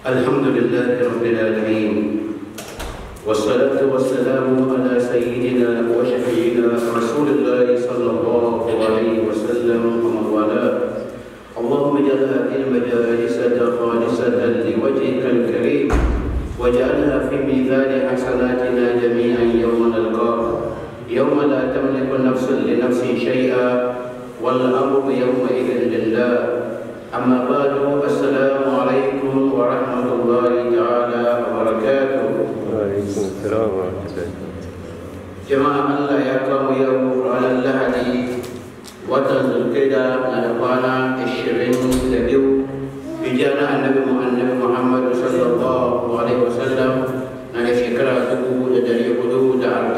الحمد لله رب العالمين والصلاة والسلام على سيدنا وشفينا رسول الله صلى الله عليه وسلم ومن والاه اللهم اجعل هذه المجالس خالصة لوجهك الكريم واجعلها في ميزان حسناتنا جميعا يوم نلقاك يوم لا تملك نفس لنفس شيئا والأمر يومئذ لله أما بعد السلام عليكم ورحمة الله تعالى وبركاته وعليكم السلام ورحمة الله jama'a Allah ya kawo yau ranar Lahadi watan Zulkida na da kwana 22 hijira na annabi mu annabi Muhammad sallallahu alaihi wasallam na da shekara 1441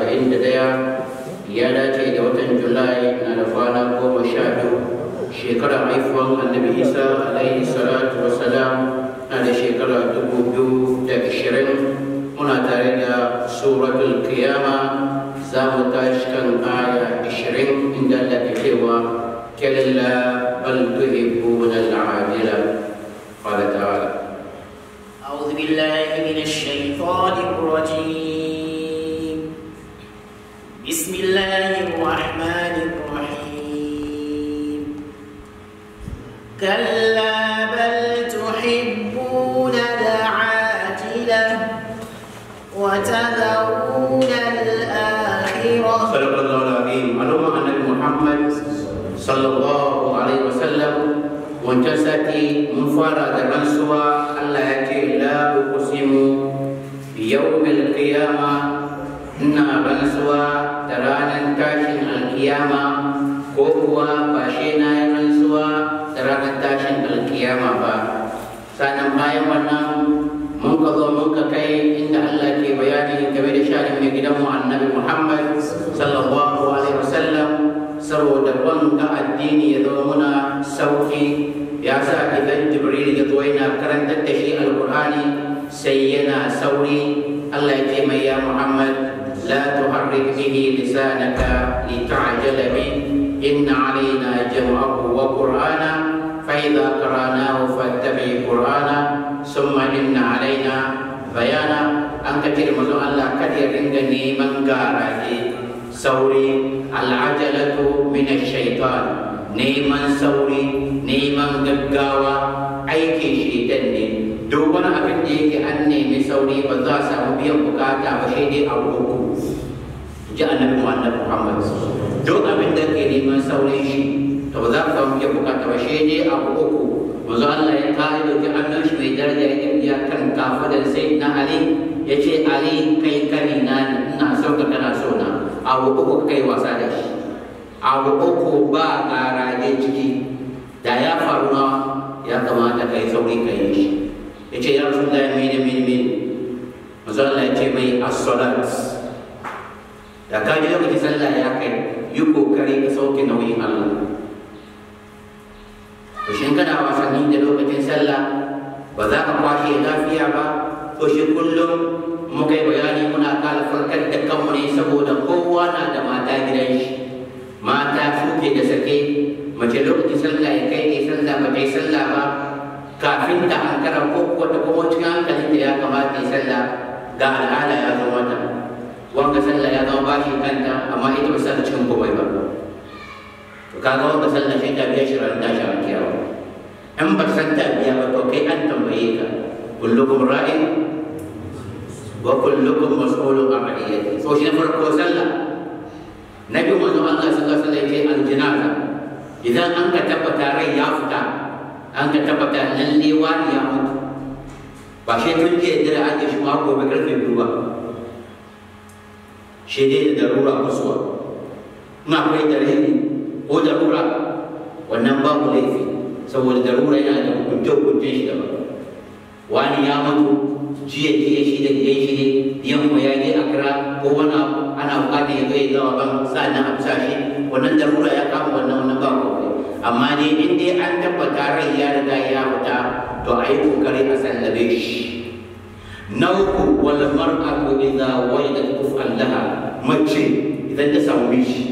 ya dace da watan Julai na da kwana 12 shekara haifuwan annabi Isa alaihi salatu wasalam na da shekara 2020 muna tare da suratul qiyama za mu tashi kan aya 20 inda Allah ke cewa kalla bal tuhibbuna al-ajila qala ta'ala أعوذ بالله من الشيطان الرجيم بسم الله الرحمن الرحيم كلا بل تحبون العاجلة وتذرون الآخرة صدق الله العظيم علوم النبي محمد صلى الله عليه وسلم وجسدي مفارد رنسوا الله يأتي لا أقسم بيوم القيامة إن رنسوا ترانا تاشن القيامة كوكوا باشينا رنسوا ترانا تاشن القيامة با sanan bayan wannan mun ka zo mun ka kai inda Allah ke bayani game da shanin mai gidanmu annabi Muhammad sallallahu alaihi wasallam saboda wanga addini ya zama muna sauki ya sa idan Jibril ya zo yana karantar da shi alkur'ani sai yana sauri Allah ya ce mai ya Muhammad لا تحرك به لسانك لتعجل به إن علينا جمعه وقرآنه فإذا قرأناه فاتبع قرآنه ثم إن علينا بيانا أن كثير من الله كثير عندني من قارئ سوري العجلة من الشيطان neman sauri neman gaggawa aikin shaitan ne duk wani abin da yake an nemi sauri ba za a samu biyan bukata ba sai dai a uku ji annabi Muhammad duk abin da ke neman saurin shi to ba za ka samu biyan bukata ba sai dai abu uku manzo Allah ya kare da annan shi mai daraja ya ya kan kafa da sai na Ali ya ce Ali kai kani na ne ina son ka kana so na abu uku kai wasa da shi abu uku ba garaje ciki da ya faru na ya kamata kai sauri ka yi shi ya ce ya rasu da mene mene mene manzo Allah ya ce mai as-salat da ka ji lokacin sallah ya kai yi kokari ka sauke nauyin Allah to shin kana wasanni da lokacin sallah ba za ka kwashe lafiya ba to shi kullum muka yi bayani muna kala farkar da kanmu ne saboda kowa na da mata gidan shi mata suke da sake mace lokacin sallah ya kai ne sallah ba kai sallah ba kafin ta hankara ko kuwa ta kuma cikin hankalin da ya kamata ya sallah ga al'ada ya zama mata wanga sallah ya zama bashi kanta amma ita ba sa cikin komai ba to kaga wanda sallah shi ta biya shi ran tashi a kiyawa in ba san ta biya ba to kai an tambaye ka kullukum ra'in wa kullukum mas'ulun an ra'iyati so shi na farko sallah na biyu manzo Allah sallallahu alaihi wasallam ya ce aljinaza idan an ka tabbata rai ya fita an ka tabbata lalle wani ya mutu ba shi tun jiya dare an shi ma gobe karfe biyu ba shi dai da darura kusuwa in akwai dalili ko darura wannan babu laifi saboda darura yana da hukunce-hukuncen shi daban wani ya mutu jiya jiya shi da jiya shi ne yamma ya je a kira ko wani abu ana bukatar ya zo ya zama ban sa'annan a bisa shi wannan darura ya kama wannan wannan ba komai amma dai in dai an tabbata rai ya riga ya fita to a yi kokari a sallabe shi na uku wal mar'atu idza wajadat kuf'an laha mace idan ta samu mishi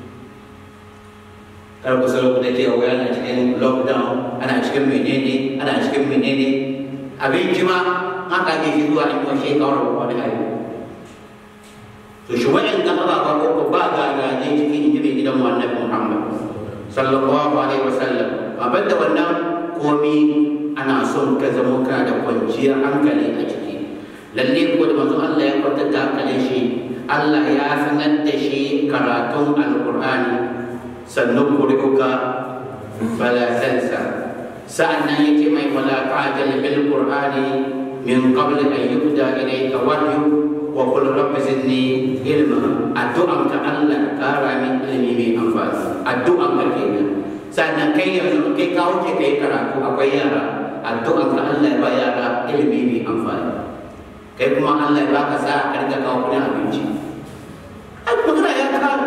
kar ku salo ku da cewa wai ana cikin lockdown ana cikin menene ana cikin menene abinci ma haka ke shi zuwa in washe kawar wani hari to shi wa'in da aba ba ko ba ga gaje cikin jibi gidan annabi Muhammad sallallahu alaihi wasallam abin da wannan komi ana son ka zama kana da kwanciyar hankali a ciki lalle ko da manzo Allah ya kwantar da hankalin shi Allah ya sanar da shi karatun alqur'ani sannan kuri'uka fala tansa sa'annan yake mai wala ta'jal bil qur'ani min qabl an yubda ilayka wahyu wa qul rabbi zidni ilma addu'an ka Allah kara min ilmi mai amfani addu'an ka kenan sannan kai yanzu kai ka wuce kai karatu akwai yara addu'an ka Allah ya ba yara ilmi mai amfani kai kuma Allah ya baka sa ka riga kawo kudin abinci ai magana ya kare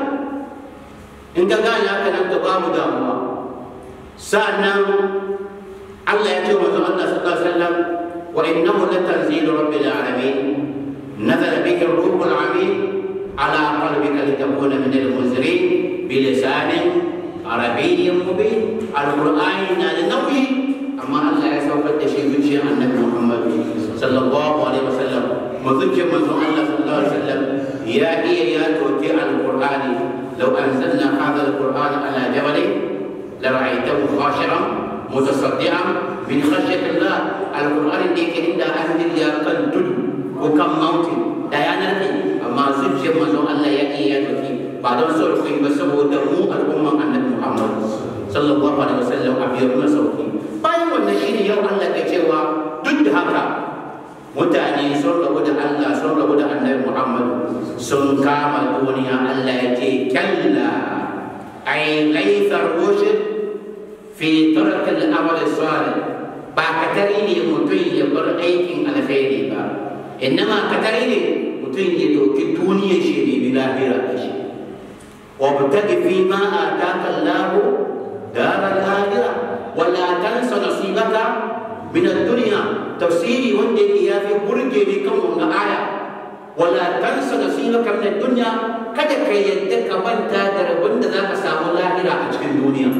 in ka gane haka nan ka ba mu damuwa sa'annan Allah ya ce wa Allah sallallahu alaihi wasallam wa innahu latanzilu rabbil alamin nazala bihi ar-ruhul amin ala qalbika litakuna min al-munzirin bilisanin arabiyyin mubin al-qur'ani na da nauyi amma Allah ya saukar da shi zuciyar annabi Muhammad sallallahu alaihi wasallam mazuciyar manzon Allah sallallahu alaihi wasallam ya iya ya toke al-qur'ani law anzalna hadha al-qur'ana ala jabalin لرأيته خاشعا متصدعا من خشية الله القرآن ديك عند أهل يا كان تدو وكم موت لا ينرفي أما زوجي مزو الله يأي يدوكي بعد رسول كي بسبو دمو الأمة النبي محمد صلى الله عليه وسلم أبيرنا سوكي bayan wannan shine yau Allah ke cewa duk da haka mutane sun rabu da Allah sun rabu da annabi Muhammad sun kama duniya Allah ya ce kalla ay laifar rushd في ترك الأمر الصالح باكتري ne mutum ya bar aikin alkhairi ba innama katari ne mutum ya doki duniyar shi ne bi lahira da shi wa butagi fi ma ataka Allah dar al-akhirah wa la tansa nasibaka min ad-dunya tafsiri wanda yake yafi burge ne kan wannan aya wa la tansa nasibaka min ad-dunya kada ka yadda ka manta da rabon da zaka samu lahira a cikin duniya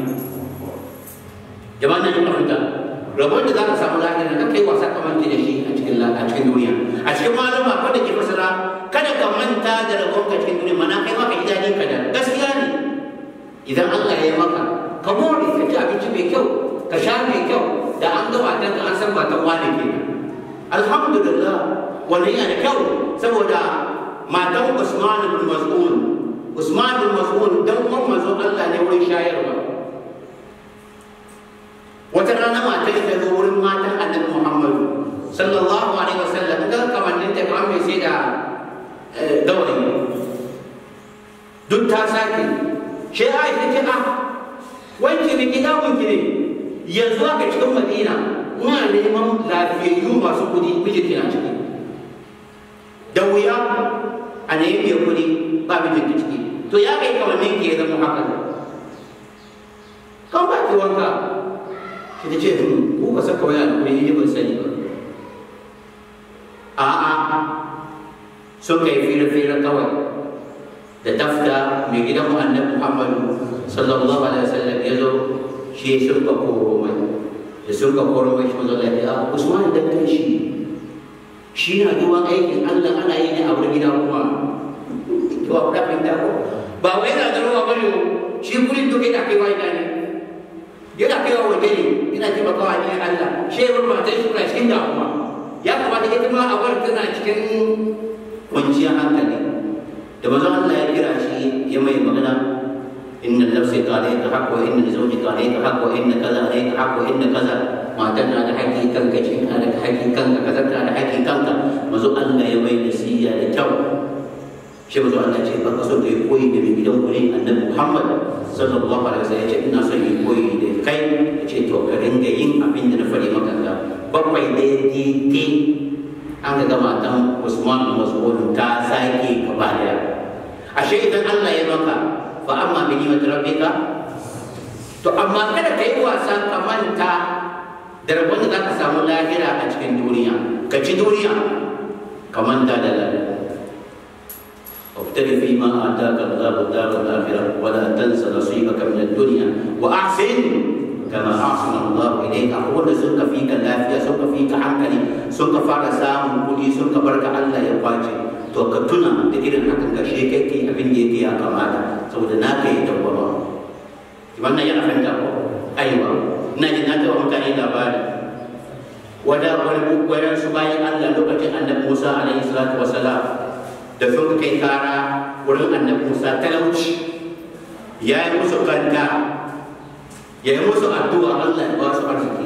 jama'a nan yin fahimta rabon da za ka samu lahira ka kai wasa ka manta da shi a cikin a cikin duniya a cikin malama ko da ke fasara kada ka manta da rabon ka cikin duniya mana kai maka ji daɗi ka da gaskiya ne idan Allah ya yi maka ka more ka ci abinci mai kyau ka sha mai kyau da an ga matan ka an san matan wani ke alhamdulillah wannan yana da kyau saboda matan Usman bin Mas'ud Usman bin Mas'ud dan uwan manzon Allah ne wurin shayarwa wata rana matar ta zo wurin matan annabi Muhammadu sallallahu alaihi wasallam ga kamannin ta kamar mai sai da gawayi duk ta sake shi Aisha ce a wanki ne gida wanki ne yanzu aka cikin Madina ina neman lafiyayyu masu kudi miji kina ciki da wuya a nemi mai kudi ba mijin ciki to ya kai kamannin ki ya zama haka kan ba ki wanka ita ce ku ka saka waya da kuɗi ban sani ba a'a sun kai fira-fira kawai da tafta mai gidan mu annabi Muhammadu sallallahu alaihi wasallam ya zo shi sun ka koro mai da sun ka koro mai shi manzo Allah ya Usman da kai shi shi na duwan aikin Allah ana yi ne a wurin gida kuma to a kuɗa fahimta ko ba wai na da ruwa bane shi kullum duka yana kai wani ne yana kai wa waje ne yana taimakawa ne Allah shehun matan shi kuna cikin damuwa ya kamata ita ma a bar tana cikin kwanciyar hankali da mazan Allah ya kira shi ya mai magana inna nafsi qalayka haqq wa inna zawji qalayka haqq wa inna kaza alayka haqq wa inna kaza matan na da haƙƙi kanka cikin na da haƙƙi kanka kaza na da haƙƙi kanka mazo Allah ya mai nasiya da kyau shi mazo Allah ce ba ka so ka yi koyi da mai gidan ku ne annabi Muhammad sallallahu alaihi wasallam ya ce ina son yi koyi da kai ya ce to ka ringa yin abin da na faɗi maka ga bakwai daidai an ga matan Usman Mas'ud ta sake gaba daya ashe idan Allah ya maka fa amma bi ni'mat rabbika to amma kada ka yi wasa ka manta da rabon da zaka samu lahira a cikin duniya ka ci duniya ka manta da lahira وابتغ فيما آتاك الله الدار الآخرة ولا تنس نصيبك من الدنيا وأحسن كما أحسن الله إليك أقول سوك فيك العافية سوك fi ka hankali sun ka fara samun kuɗi sun ka barka Allah ya kwace to ka tuna da irin hakan ga shi kai kai abin da yake ya kamata saboda na kai dawwama wannan yana fahimta ko aiwa ina jin na taɓa mutane labari wada wani gwaran su bayan Allah lokacin annabi Musa alaihi salatu wasalam da sun kai kara wurin annabi Musa talauci ya yi musu kanta ya yi musu addu'a Allah ya ba su arziki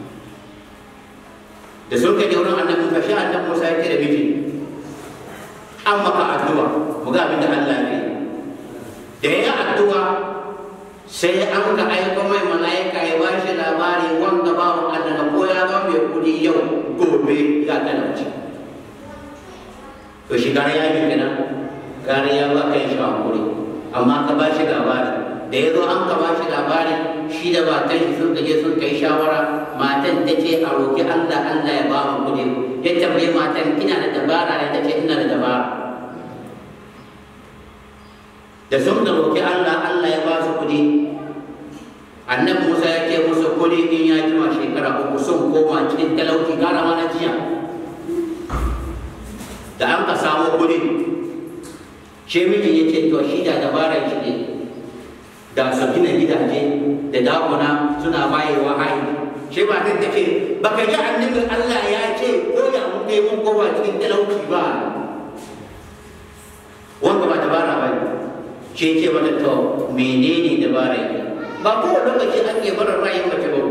da sun kai wurin annabi Musa shi annabi Musa ya ce da miji an maka addu'a mu ga abin da Allah ya yi da ya yi addu'a sai an ka aiko mai mala'ika ya ba shi labari wanda bawan Allah ko ya zama mai kudi yau gobe ya talauci to shi gare ya yi kenan gare ya ba kai shi hankuri amma ka ba shi labari da ya zo an ka ba shi labari shi da matan shi sun je sun kai shawara matan ta ce a roki Allah Allah ya ba mu kudi ya tambaye matan kina da dabara ne ta ce ina da dabara da sun da roki Allah Allah ya ba su kudi annabi Musa ya ce musu kudi in ya jima shekara uku sun koma cikin talauci gara ma na jiya da an ka samu kudi shi miji ya ce to shi da dabarar shi ne da su gina gidaje da dakuna suna bayewa hayi shi ba ta ce baka ji annabi Allah ya ce ko da mun kai mun koma cikin talauci ba wanda ba dabara ba shi ce mata to menene dabara ne ba ko lokaci ake barin ra'ayin mace ba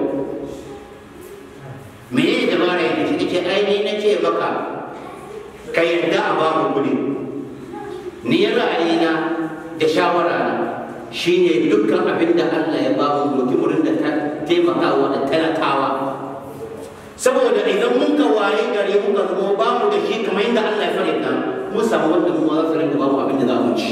menene dabara ne shi ce ai ni na ce maka ka yarda a ba mu kuɗi ni ra'ayina da shawara na shine dukkan abin da Allah ya ba mu doki wurin da ta taimakawa da talakawa saboda idan mun ka waye gare mun ka zama ba mu da shi kamar yadda Allah ya farita mun samu wanda mu ma za su rinka ba mu abin da za mu ci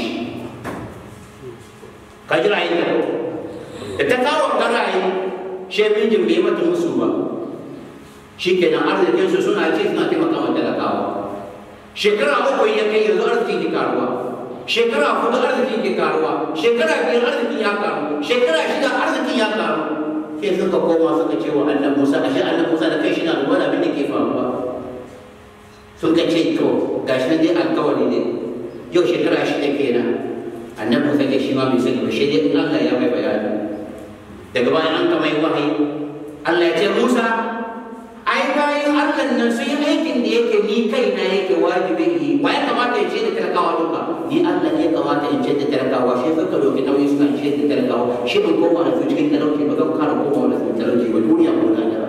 ka ji ra'ayin ka da ta kawo ka ra'ayi shi mijin bai mata musu ba shi kenan arzikin su suna ci suna taimaka wa talakawa shekara uku ya kai yanzu arziki ke karuwa shekara hudu arziki ke karuwa shekara biyar arziki ya karu shekara shida arziki ya karu sai suka koma suka ce wa annabi Musa ashe annabi Musa da kai shi na da wani abin da ke faruwa sun ka ce to gashi nan dai alkawari ne yau shekara shida kenan annabi Musa ke shi ma bai sani ba shi dai in Allah ya mai bayani daga bayan an kama yi wahayi Allah ya ce Musa ai bayan Allah nan sun yi aikin da yake ni kai na yake wajibi yi wa ya kamata ya ce da talakawa duka ni Allah ne ya kamata in ce da talakawa shi suka doki nauyi suna ce da talakawa shi ban koma da su cikin talauci ba zan kara koma da su talauci ba duniya ko na da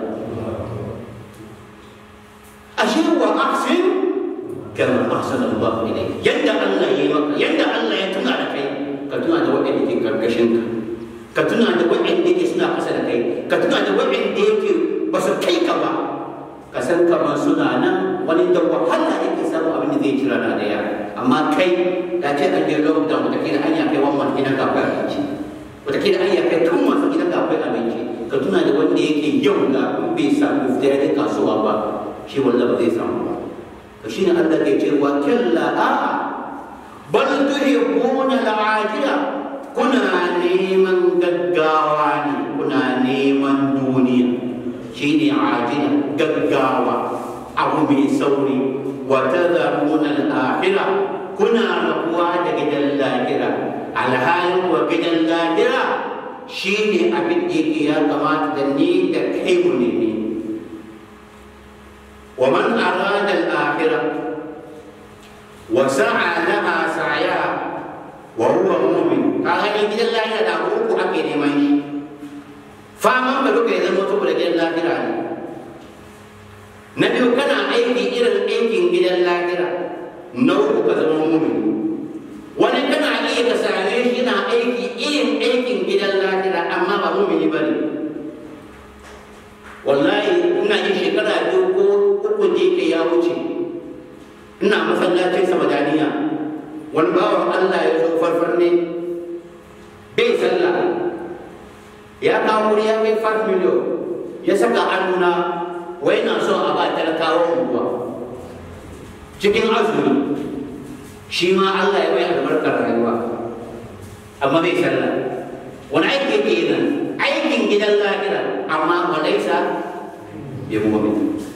ashe wa ahsin kama ahsana Allah ilayk yadda Allah ya yi maka yadda Allah ya tuna da kai ka tuna da waɗanda ke karkashin ka ka tuna da waɗanda ke suna ƙasa da kai ka tuna da waɗanda yake ba su kai ka ba ka san kamar suna nan wani da wahala yake samu abin da zai ci rana daya amma kai da ce an je lockdown wataƙila an ya kai wannan gidan ka akwai abinci wataƙila an ya kai tun masu gidan ka akwai abinci ka tuna da wanda yake yau da in bai samu fita ya kasuwa ba shi wallah ba zai samu ba to shine Allah ke cewa kalla a bal tuhibbuna al-ajila kuna neman gaggawa ne kuna neman duniya shine ajila gaggawa abu mai sauri wa tadharuna al-akhirah kuna rabuwa da gidan lahira alhalin wa gidan lahira shine abin da yake ya kamata da ni da kai mu ne wa man arada al-akhirah wa sa'a laha sa'yaha wa huwa mu'min kaga ne gidan lahira da uku ake neman shi faman ba duka ya zama saboda gidan lahira ne na biyu kana aiki irin aikin gidan lahira na uku ka zama mumin wani kana iya ka same shi na aiki irin aikin gidan lahira amma ba mumini ba ne wallahi ina yin shekara biyu ko uku da yake ya wuce ina masallacin samadaniya wani bawan allah ya zo farfar ne bai sallah ya kawo wuri ya kai 5 miliyon ya saka annuna wai na so a ba talakawa unguwa cikin azumi shi ma Allah ya mai albarkar rayuwa amma bai sallah wani aiki ke nan aikin gidan lahira amma walaisa ya mu'min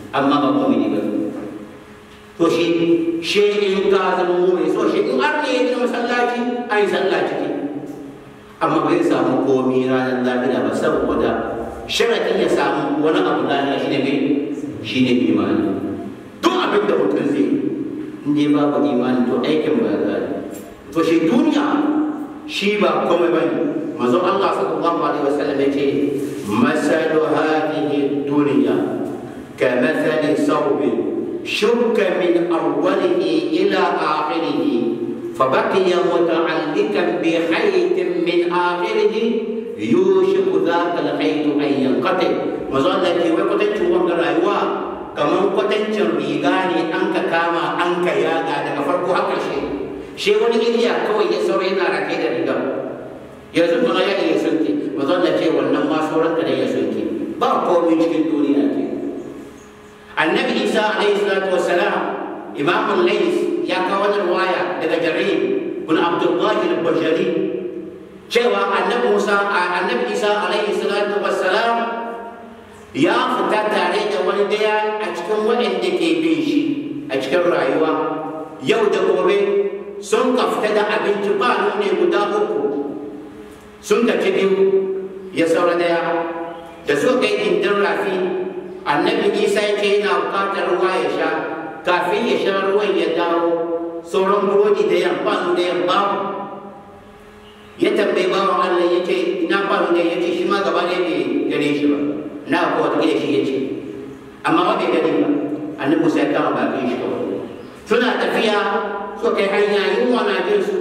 amma ba mu'mini ba to shi shi in ka zama mu'mini so shi in har ne ya gina masallaci ai sallah ciki amma bai samu komi ranar lafiya ba saboda sharaɗin ya samu wani abu lafiya shi ne mai shi ne imani duk abin da mutum zai in dai babu imani to aikin ba za to shi duniya shi ba komai ba ne manzon Allah sallallahu alaihi wasallam yace masalu hadhihi dunya kamathali sawbin shukka min awwalihi ila akhirih فبقي متعلقا بخيط من آخره يوشك ذاك الخيط أن ينقطع مظلة كي وقتن شوان رأيوا كمان قتن ريغاني أنك كاما أنك ياغا daga farko haka shi shi wani iliya kawai ya saura yana rake da riga yanzu kuma ya iya sunki mazalla ce wannan ma sauran da ya sunki ba komai cikin duniya ke annabi isa alaihi salatu wassalam imamul lais ya kawo wani waya daga jarir bin abdullahi al-bajali cewa annabi musa annabi isa alaihi salatu wassalam ya fita tare da wani daya a cikin waɗanda ke bin shi a cikin rayuwa yau da gobe sun ka fita da abinci ba ne guda uku sun ka ci biyu ya saura daya da suka kai gindin rafi annabi isa ya ce yana bukatar ruwa ya sha kafin ya sha ruwan ya dawo sauran burodi da yamma da yamma ya tambayi bawan Allah ya ce ina faru ne ya ce shi ma gaba ne bai gane shi ba na ko wata gida shi ya ce amma ba bai gani ba annabi Musa ya kama bakin shi kawai suna tafiya so kai hanya yunwa na jin su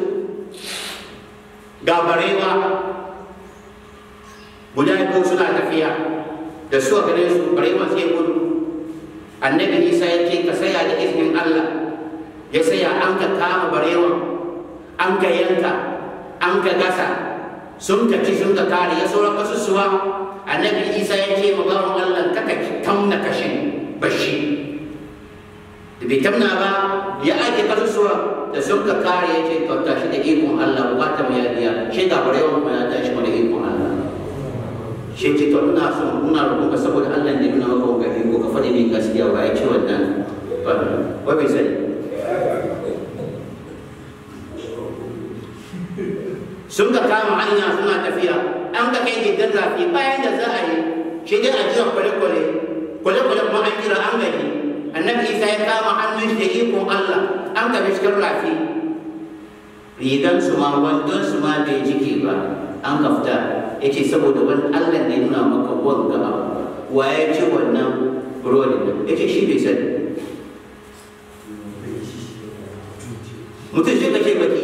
ga barewa guda biyu suna tafiya da su gare su barewa sai gudu annabi Isa ya ce ka saya da izinin Allah ya saya an ka kama barewa an ka yanka an ka gasa sun ka ci sun ka kare ya sauran kasusuwa annabi isa ya ce ma bawan allah kaka tamna kashin bashi da bai tamna ba ya ake kasusuwa da sun ka kare ya ce to tashi da ikon allah bukata mai yadiya shi ga barewa kuma ya tashi da ikon allah shi ce to ina son ina roƙon ka saboda allah ne nuna maka wanga iko ka faɗi min gaskiya ba ya ce wannan ba wai bai sani sun ka kama hanya suna tafiya an ka kai gidan rafi bayan da za a yi shi dai a jiran kwale-kwale kwale-kwale kuma an jira an gani annabi isa ya kama hannun shi da ikon allah an ka cikin rafi rigan su ma wandon su ma bai jike ba an ka fita ya ce saboda wani allah ne nuna maka wanga abu wa ya ce wannan burodin ya ce shi bai sani mutum shi ka ce baki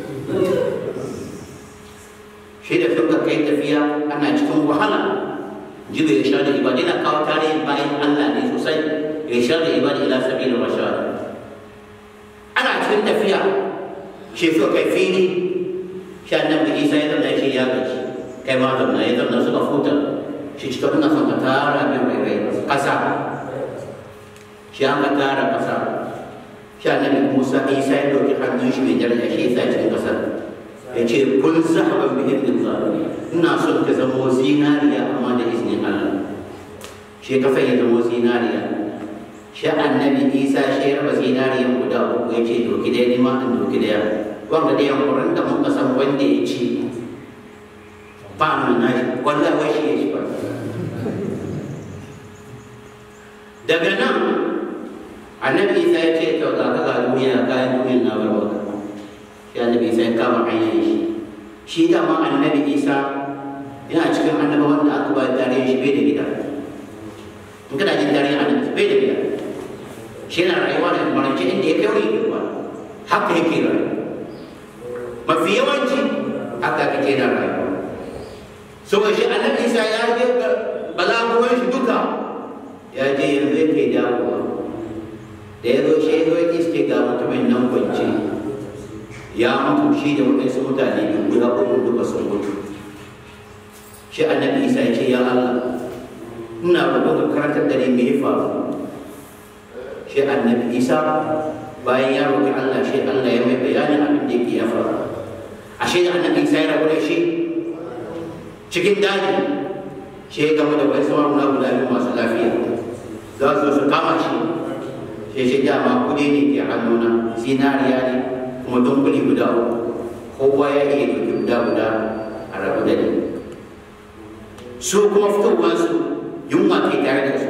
shi da suka kai tafiya ana cikin wahala jiga ya sha da ibada yana kawo tarihin bayan Allah ne sosai ya sha da ibada ila sabilin rashad ana cikin tafiya shi suka kai fili shi annabi Isa ya zama shi ya gaji kai ma zama ya zama suka futa shi cika ina son ka tara min rairai kasa shi an ka tara kasa shi annabi Musa Isa ya dauki hannun shi mai daraja shi ya sa cikin kasar ya ce kun zahaban bi idin zalimi ina son ka zama zinariya amma da izinin Allah shi ka ya zama zinariya shi annabi Isa shi ya raba zinariyan guda uku ya ce doki daya ni ma in doki daya wanda da yankurin da muka san wanda ya ci ba mu na shi wanda wai shi ya ci ba daga nan annabi Isa ya ce to ga ka ga duniya kayan duniya na barwaka shi annabi isa ya kama hanyar shi shi dama annabi isa yana cikin annaba wanda aka ba tarihin shi bai da gida in kana jin tarihin annabi bai da gida shi yana rayuwa da marance inda ya kai wani girma haka yake rayuwa mafi yawanci haka kake na rayuwa saboda shi annabi isa ya je balaguwan shi duka ya je yanzu yake dawowa da ya zo shi ya zo ya iske ga mutumin nan kwance ya mutu shi da waɗansu mutane biyu guda uku duka sun mutu shi annabi isa ya ce ya allah ina roƙon ka karantar da ni me ya faru shi annabi isa bayan ya roƙi allah shi allah ya mai bayanin abin da yake ya faru ashe da annabi isa ya rabu da shi cikin daji shi ya gama da wani sauran guda guda biyu masu lafiya za su su kama shi sai shi dama kudi ne ke hannuna zinariya ne kuma dunkuli guda uku kowa ya iya ɗauki guda guda a rabu da ni su kuma fitowarsu yunwa ke tare da su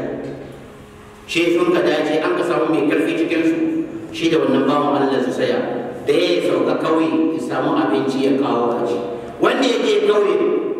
shi sun ka dace an ka samu mai karfi cikinsu shi da wannan bawan Allah su saya da ya sauka kauye ya samu abinci ya kawo a ci wanda ya je kauye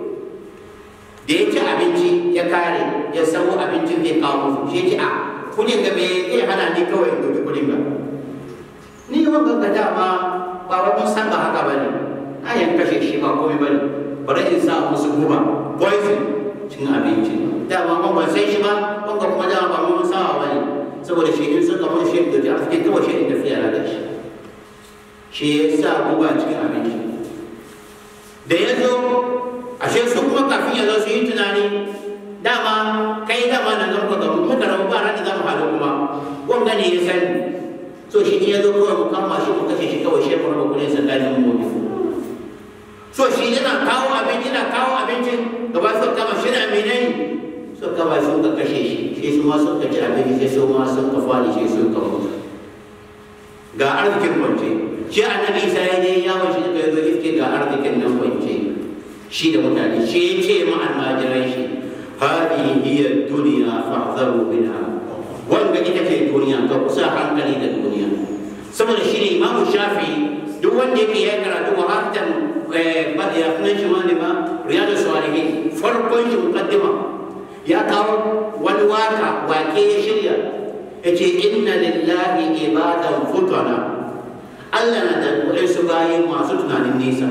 da ya ci abinci ya kare ya samu abincin zai kawo musu shi ce a kudin ga me zai hana ni kawai in ɗauki kudin ga ni wanga ga dama ba wa mun san ba haka ba ne na yan kashe shi ba komai ba ne bari in sa musu guba poison cin abinci dama mun ban san shi ba wanga kuma dama ba mun sawa ba ne saboda shi in suka mun shi da arziki kawai shi in tafiya da shi shi ya sa guba cikin abinci da ya zo ashe su kuma kafin ya zo su yi tunani dama kai dama na zan ka muka rabu ba ran da za mu haɗu kuma wanga ne ya sani so shi ne ya zo kawai mu kama shi mu kashe shi kawai shi mu raba kuɗin tsakanin mu so shi yana kawo abinci yana kawo abincin gaba su kama shi na menene so kama sun ka kashe shi shi su ma sun ka ci abinci sai su ma sun ka fadi shi sun ka mutu ga arzikin kwance shi annabi isa ya je yawon shi da zo iske ga arzikin nan kwance shi da mutane shi ya ce ma almajiran shi hadi hiya duniya fahzaru minha wanda ita ce duniya ka kusa hankali da duniya saboda shi ne imamu shafi duk wanda yake ya karatu wa hartan ya sunan shi wani ma riyadu salihin farkon shi muqaddima ya kawo wani waka wake ya shirya ya ce inna lillahi ibadan futana Allah na da su bayi masu tunanin nisa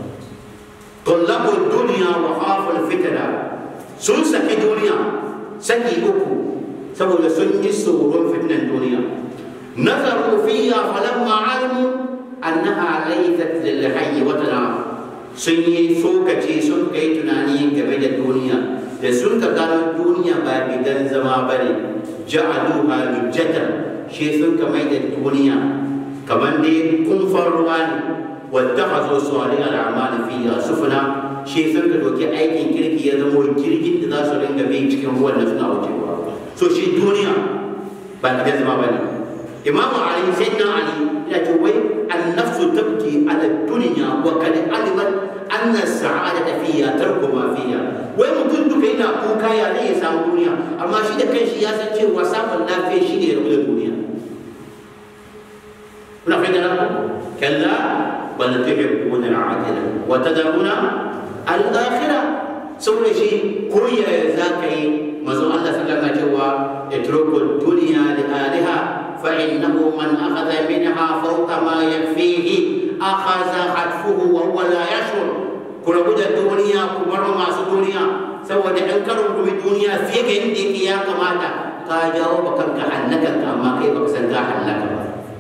tullabu duniya wa khaful fitna sun saki duniya saki uku saboda sun yi tsoron fitnan duniya nazaru fiya falamma alimu annaha laysat lil hayy watana sun yi sokaci sun kai tunani game da duniya da sun ka gano duniya ba gidan zama bane ja'aluha lujjatan shi sun ka mai da duniya kamar dai kumfar ruwa ne واتخذوا صالح الاعمال فيها سفنا shi sun ka doki aikin kirki ya zama jirgin da za su ringa bi cikin ruwan da suna wucewa so shi duniya ba gidan zama ba ne imam ali sai na ali ya ce wai annafsu tabki ala dunya wa kad alimat anna sa'adata fiha tarku ma fiha wai mutum duka yana kuka ya ne ya samu duniya amma shi da kanshi ya san cewa samun lafiya shi ne ya rabu da duniya kuna fahimta kalla بل تحبون العاجلة وتذرون الآخرة سورة شيء كوي زاكي مزو الله صلى الله عليه وسلم اتركوا الدنيا لآلها فإنه من أخذ منها فوق ما يكفيه أخذ خطفه وهو لا يشعر كل بد الدنيا كبر ما الدنيا سوى أنكروا بالدنيا في عندك يا كماتا كاجاو بكم كحنك كما كيف بكسن كحنك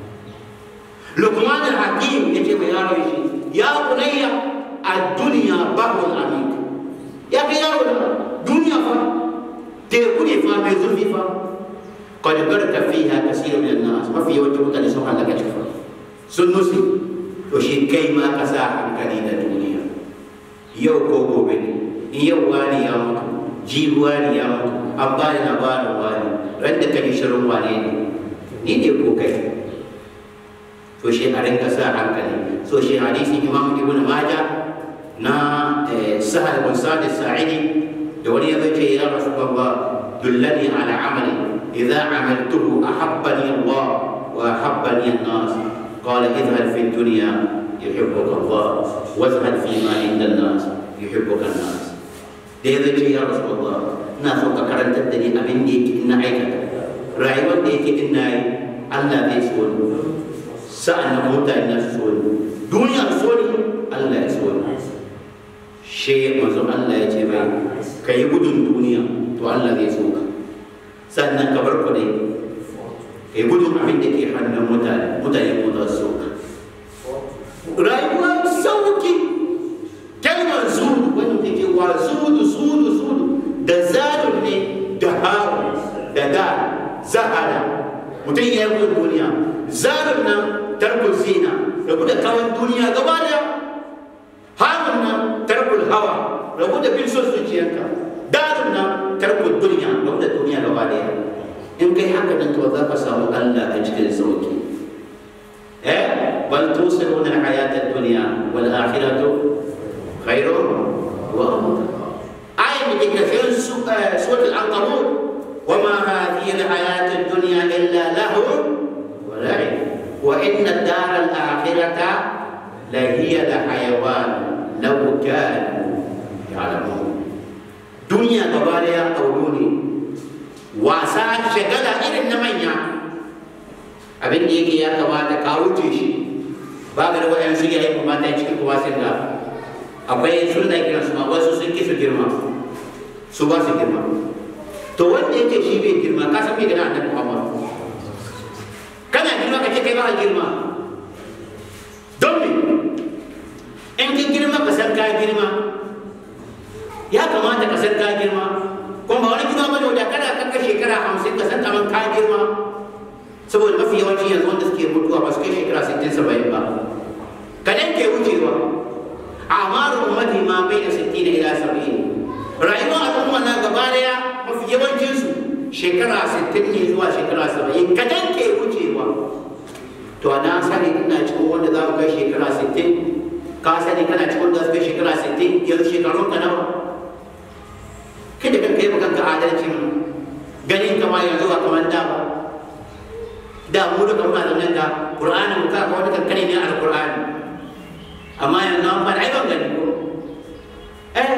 لقمان الحكيم يجي يا ريشي يا بني الدنيا بحر عميق يا أخي يا دنيا فا تكوني فا بزلفي فا قد غرق فيها كثير من الناس ما في وجه متى سبحان الله كشفا سنوسي وشي كيما كسا hankali da duniya yau ko gobe ne in yau wani ya mutu jibi wani ya mutu an ba da labarin wani ran da kai shirin wane ne ni ne ko kai to shi a rinka sa hankali so shi hadisi imam ibn majah na sahal bin sa'id sa'idi da wani ya ce ya rasulullah dullani ala amali idza amaltuhu ahabbani allah wa ahabbani an-nas قال اذهب في الدنيا يحبك الله واذهب فيما عند الناس يحبك الناس da ya ce ya rasulullah ina so ka karantar da ni abin da yake ina aikata rayuwar da yake ina yi Allah zai so ni sa'an nan mutane na su so ni duniya so ni Allah ya so ni she manzo Allah ya ce mai ka yi gudun duniya to Allah zai so ka sannan ka bar kuɗi ka yi gudun abin da ke hannun mutane mutane ko za su so ka rayuwa sauki kalmar zuhudu wani da ke wa zuhudu zuhudu zuhudu da zadun ne da haru da da zahara mutum ya yi gudun duniya zadun nan tarkul zina rabu da kawan duniya gaba daya harun nan tarkul hawa rabu da bin son zuciyarka darun nan tarkul duniya rabu da duniya gaba daya in kai haka nan to za ka samu Allah a cikin sauki eh bal tusiruna al-hayata ad-dunya wal akhiratu khairun wa abqa ayat di kafir surah al-ankabut وما هذه الحياة الدنيا إلا لهو ولعب وإن الدار الآخرة لهي الحيوان لو كانوا يعلمون دنيا تباريا أولوني wasa shagala irin na manya abin da yake ya kamata ka wuce shi ba ga da waɗansu ya yi kuma ta cikin kuma sun da akwai sun da kiran su ma wasu sun ki su girma su ba su girma to wanda yake shi bai girma ka san bai gana annabi Muhammad kana girma ka ce kai ba girma don me in ka girma ka san ka girma ya kamata ka san ka girma kuma ba wani girma ba da kada ka kai shekara hamsin ka san kaman ka girma saboda mafi yawanci yanzu wanda suke mutuwa ba su kai shekara sittin saba'in ba kadan ke wucewa amaru ummati ma bai da sittin ila saba'in rayuwar al'umma na gaba daya mafi yawancinsu shekara 60 ne zuwa shekara 70 kadan ke wucewa to na sani ina cikin wanda za mu kai shekara 60 ka sani kana cikin wanda za su kai shekara 60 yanzu shekarun ka nawa kai da kanka yi ma kanka adalcin ganin kama yanzu ba kamar da ba da mu duka muna da nan da qur'ani mu ka wani kankane ne alqur'ani amma yanzu an fara ai ban gani ko eh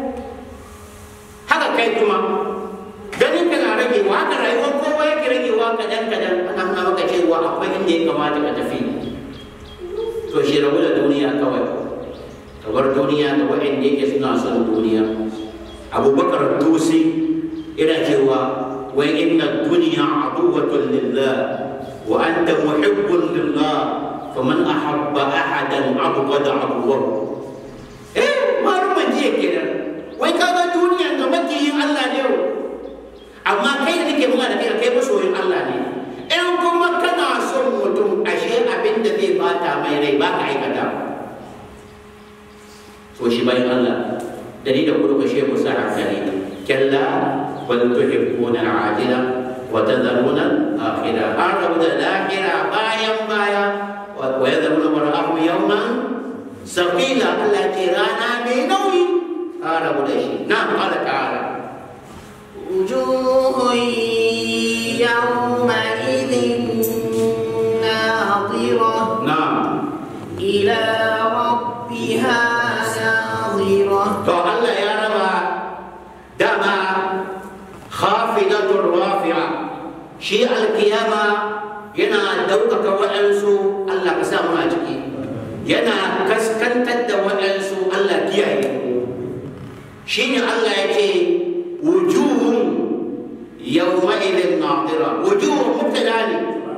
haka kai kuma ganin ka na ragewa haka rayuwar kowa yake ragewa kadan kadan ana nuna maka cewa akwai inda ya kamata ka tafi to shi rabu da duniya kawai kamar duniya da waɗanda yake suna son duniya abubakar tusi yana cewa wai inna duniya aduwatun lillah wa anta muhibbun lillah faman ahabba ahadan abghada abghadahu eh maluman jiya kenan wai kaga duniyan da makiyin Allah ne amma kai da nake muna da kai kai masoyin Allah ne in kuma kana son mutum ashe abin da zai bata mai rai ba ka aikata so shi bayan Allah da ni da kudu ka shehu sa hankali kalla bal tuhibbuna al-ajila wa tadharuna al-akhirah an rabu da lahira bayan baya wa yadharuna mar'ahu yawman saqila Allah ce rana mai nauyi an rabu da shi na qala ta'ala وجوه يومئذ ناظرة na'am إلى ربها ناظرة to Allah ya raba dama khafidatur rafi'a shi alkiyama yana daukaka waɗansu Allah ka sa mu a ciki yana kaskantar da waɗansu Allah kiyaye shi ne Allah ya ce wujuhun yawma'idin nadira wujuhun mubtada ne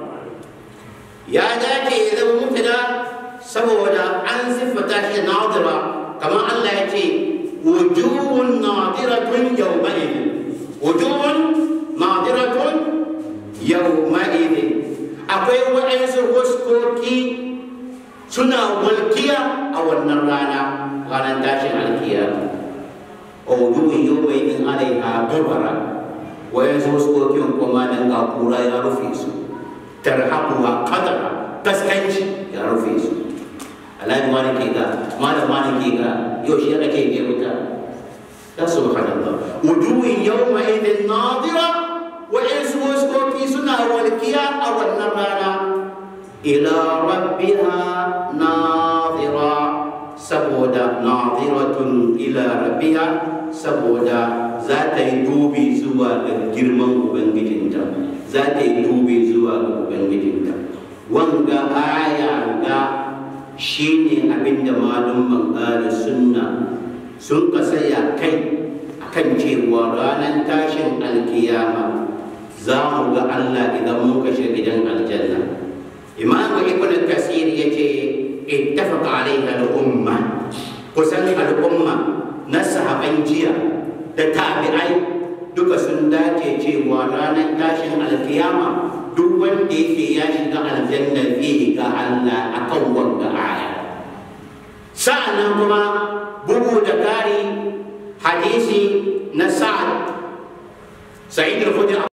ya dace ya zama mubtada saboda an siffata shi nadira kamar Allah ya ce wujuhun nadiratun yawma'idin wujuhun nadiratun yawma'idin akwai waɗansu huskoki suna walkiya a wannan rana ranar tashin alkiyama wujuhun yawma'idin alaiha gabara wayansu huskokin kuma nan ga kura ya rufe su tarhaquha qadara kaskanci ya rufe su alhaji wani ke ga malam wani ke ga yau shi aka ce ke wuta ya subhanallah wujuhin yawma idin nadira wa insu waskoki suna walkiya a wannan rana ila rabbiha nadira saboda nadiratun ila rabbiha saboda za ta yi dubi zuwa ga girman ubangijinta za ta yi dubi zuwa ga ubangijinta wanga aya ga shi ne abinda malumman ƙara sunna sun ka saya kai akan cewa ranar tashin alkiyama za mu ga Allah idan mun kashe gidan aljanna imam ibn kasir ya ce ittafaqa alaiha al-umma kusan al'umma na sahaban jiya da tabi'ai duka sun dace cewa ranar tashin alkiyama duk wanda yake ya shiga aljanna zai ga Allah akan wanga aya sa'annan kuma bugu da kari hadisi na sa'ad sa'id al-khudri